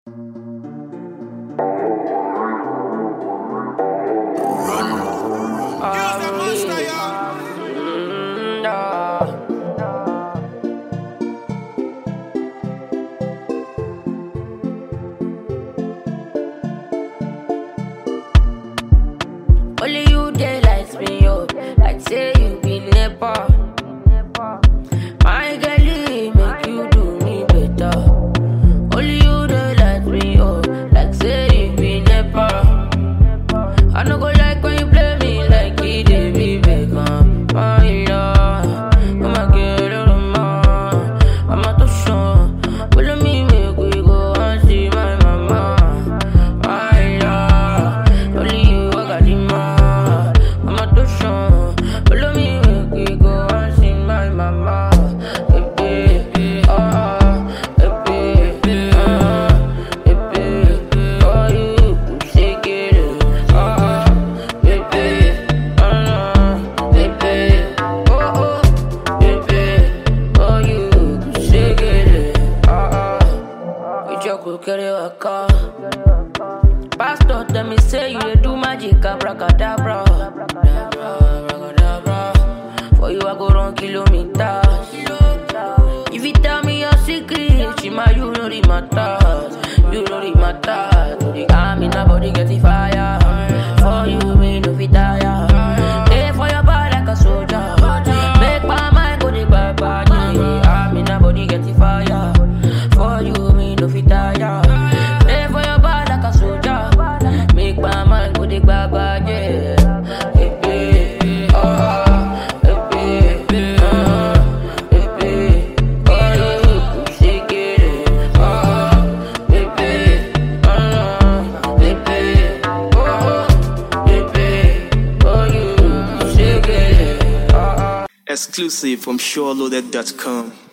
Only you dey lights me up, like say you be nepa. My girlie make you do me better. Only you dey light me up, like say you be nepa. I no go like when you play me like it dey be Beckham. My love, oh my girl, oh my, I'm not too sure. Follow me, make we go and see my mama. My love, only you I got the man. I'm not too sure. Follow me, make we go and see my mama. Hey, hey, ah, hey, hey, ah, hey, hey, oh you shake it, ah, hey, hey, ah, hey, hey, oh oh, hey, hey, oh you shake it, ah ah. We just go carry a car. Pastor tell me say you dey do magic abracadabra. Abracadabra. For you I go run kilometers. If you tell me your secret, Shima you know the matters. You know the matters. To the army nobody get the fire. For you me no fit tire. Stay for your body like a soldier. Make my mind go the bye bye. Army nobody get the fire. For you me no fit tire. Stay for your body like a soldier. Make my mind go the bye bye. Yeah. Hey, hey, ah, hey, hey, ah, hey, hey, oh, you shake it, ah, hey, hey, ah, hey, hey, oh, hey, hey, oh, you shake it, ah. Exclusive from SureLoaded.com.